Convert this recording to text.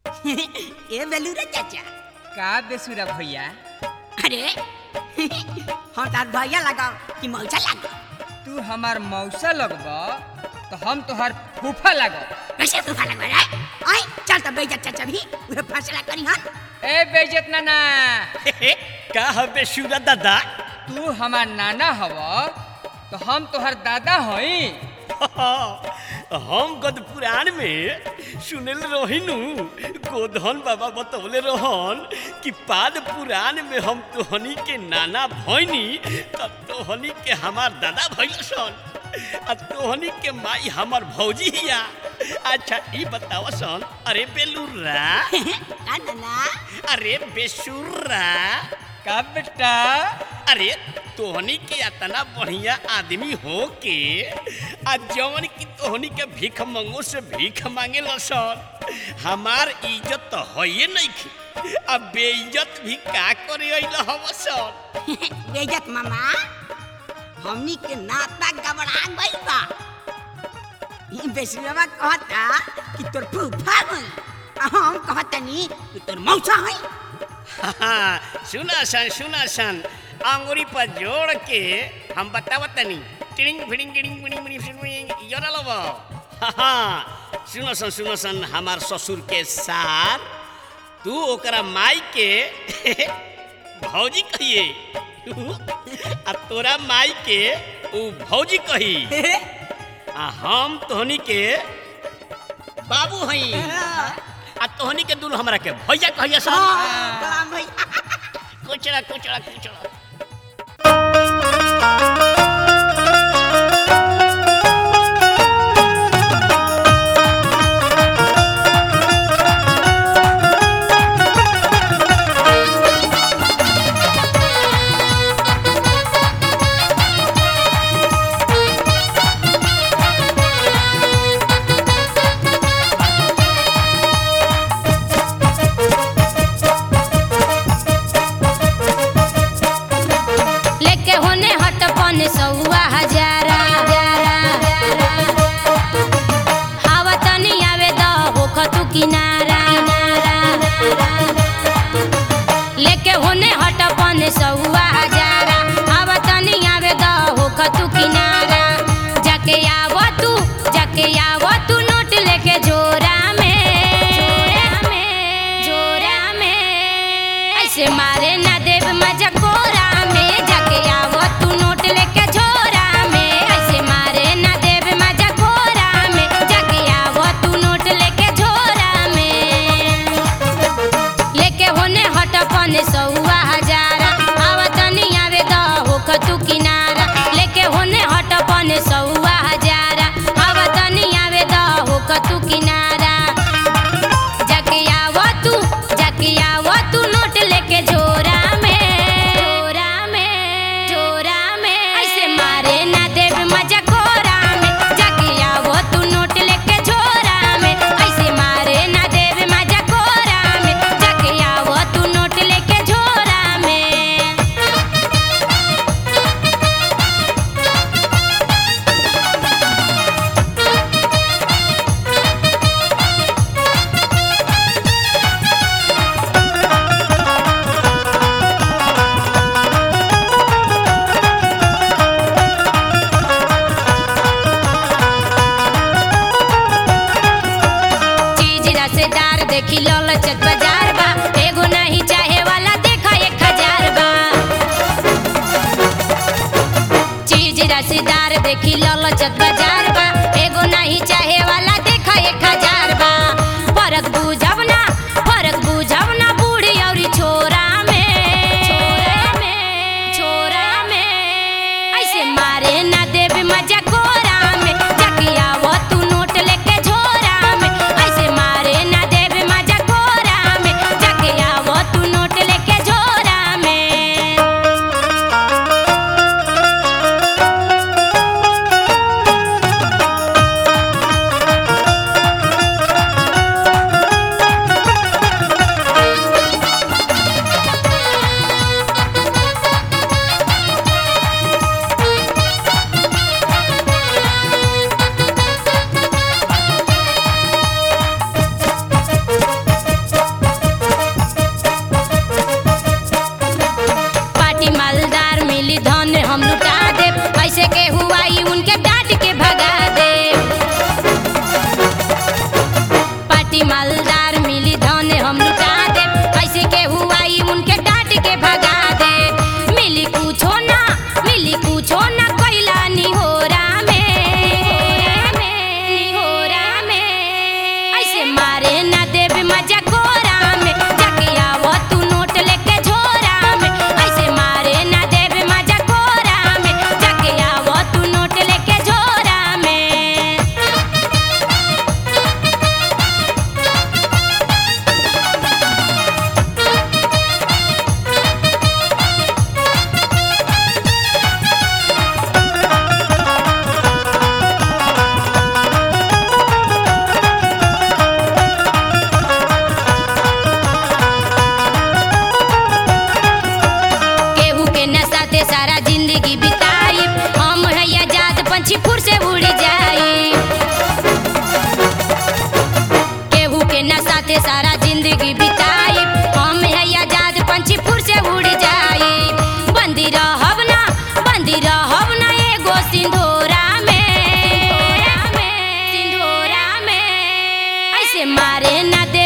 ए बेलूरे चाचा का बेसुरा भैया अरे हम तार भैया लगाओ कि मौसा लगाओ तू हमार मौसा लगब तो हम तोहर फूफा लगब कैसे तूफा लगवा रहा है आई चल तो बेइज्जत चाचा भी उहे फैसला करी हन ए बेइज्जत नाना का हबे सूरा दादा तू हमार नाना हव तो हम तोहर दादा हई हम गद पुराण में सुनल रहिनु गोधन बाबा बतौले रहन कि पाद पुराण में हम तोहनी के नाना भैनी तब तोहनी के हमार दादा भैलसन आ तोहनी के माई हमार भौजी हिया अच्छा ई बताव सन अरे बेलुरा का नाना अरे बेसुरा का बेटा अरे तोहनी के इतना बढ़िया आदमी हो के आ जवन की तोहनी के भीख मंगो से भीख मांगे लसन हमार इज्जत तो होइए नहीं की अब बेइज्जत भी का करे अइल हवसन बेइज्जत मामा हमनी के नाता गबड़ा गइल बा ई बेसुरवा कहता कि तोर फूफा हई आ हम कहतनी कि तोर मौसा हई हाँ, सुना सन सुना सन अंगुरी पर जोड़ के हम बतावत तनी टिड़िंग फिड़िंग गिड़िंग बिड़िंग बिड़िंग फिड़िंग बिड़िंग योरा लब हाँ सुनो सन सुनो सन हमार ससुर के साथ तू ओकरा माई के भौजी कहिए आ तोरा माई के ऊ भौजी कही आ हम तोहनी के बाबू हई आ तोहनी के दुनू हमरा के भैया कहिए सन हाँ, कलाम भाई कुचड़ा कुचड़ा कुचड़ा लेके होने हट पन सौआ हजारा हवा तनी आवे द होख तू किनारा लेके होने हट पन सौआ हजारा हवा तनी आवे द होख तू किनारा जाके आव तू जाके आव तू नोट लेके जोरा में जोरा में ऐसे मारे ना देव मजा कोरा में जाके आवो तू नोट लेके झोरा में ऐसे मारे ना देव मजा कोरा में जाके आवो तू नोट लेके झोरा में लेके होने हट पने सौआ हजारा आवतनी आवे द होख तू किनारा लेके होने हट पने सौआ हजारा आवतनी आवे द होख तू किनारा जाके आवो तू जाके आवो तू नोट लेके झोरा में झोरा में झोरा में ऐसे मारे ना देव मजा कोरा में जाके आवो तू नोट लेके झोरा में ऐसे मारे ना देव मजा कोरा में जाके आवो तू नोट लेके झोरा में चीज रसेदार देखी ललचत बाजार बा एगो नहीं चाहे वाला देखा एक हजार बा चीज रसेदार देखी ललचत बाजार बा एगो नहीं चाहे वाला देखा एक हजार बा फरक बुझब ना फरक बुझब ना बूढ़ी और छोरा में छोरा में छोरा में ऐसे मारे ना देव मजा कोरा में जाके आवो तू नोट लेके झोरा में ऐसे मारे ना देव मजा कोरा में जाके आवो तू नोट लेके झोरा में पार्टी मालदार मिली धन हम लुटा दे कैसे के हुआ ई उनके डांट के भगा दे मिली कुछो ना मिली कुछो ना कैला निहोरा में निहोरा में ऐसे मारे ना देव मजा कोरा में जाके आवो तू नोट लेके झोरा में ऐसे मारे ना देव मजा कोरा में जाके आवो तू नोट लेके झोरा में केहू के नशा ते सारा जिंदगी बिताई हम है आजाद पंछी फुर से उड़ जाई केहू के नशा ते सारा जिंदगी बिताई हम है आजाद पंछी फुर से उड़ जाई बंदी रहब ना बंदी रहब ना एगो सिंधोरा में सिंधोरा में ऐसे मारे ना